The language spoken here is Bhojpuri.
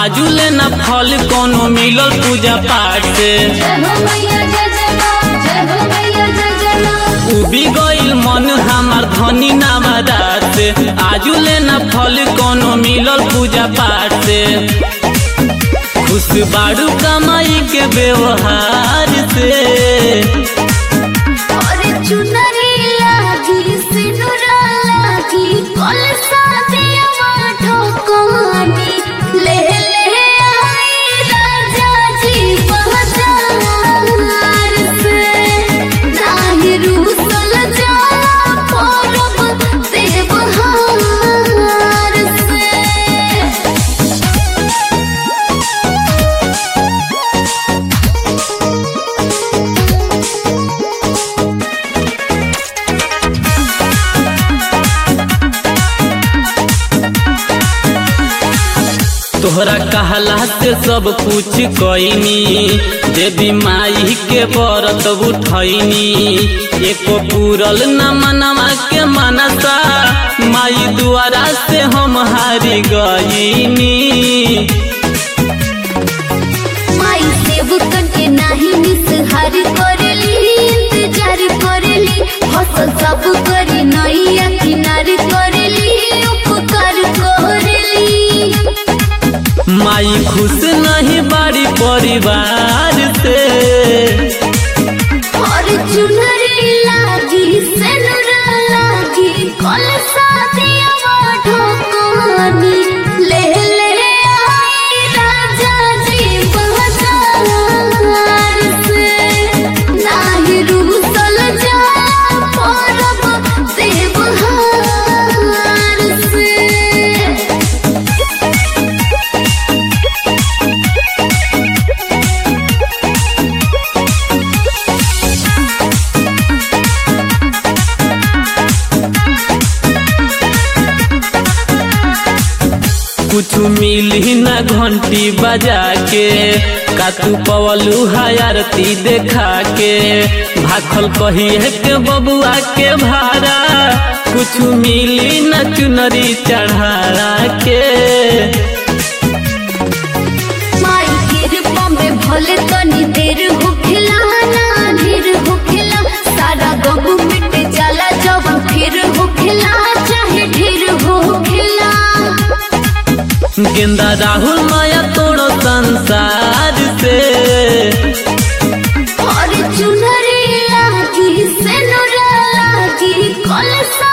आजू लेना फल कोनो मिलल पूजा पाठ से जय हो मैया जय जय माँ जय हो मैया जय जय माँ उबी गईल मन हमार धनी नामदार से आजू लेना फल कोनो मिलल पूजा पाठ से खुश बाड़ू कमाई के व्यवहार से और चुनरी लागी सिनुरा लागी कल सादिया ठोकानी ले ले आई राजा जी बाजार से नाही रूसल जा परब देवहार से तोहरा कहला से सब कुछ कईनी देवी माई के व्रत उठैनी एको पूरल न मनवा के मनसा माई द्वारा से हम हारी गईनी माई सेवकन के नाही निसहार करेली इंतजार करेली हसल सब करी नैया किनार करेली उपकार करेली माई खुश नहीं बाड़ी परिवार से और चुनरी लागी सेनुरा लागी कल सादिया ठोकानी ले ले आई राजा जी बाजार से नाही रूसल जा परब देवहार से कुछ मिली न घंटी बजा के का तू पवलू आरती देखा के भाखल कहिए के बबुआ के भाड़ा कुछ मिली न चुनरी चढ़ा के माई कृपा में भले तनी देर होखेला ना ढेर होखेला सारा गम मिट जाला जब फिर होखेला चाहे ढेर होखेला गेंदा राहुल माया तोड़ो संसार से और चुनरी लागी सेनुरा लागी कलसा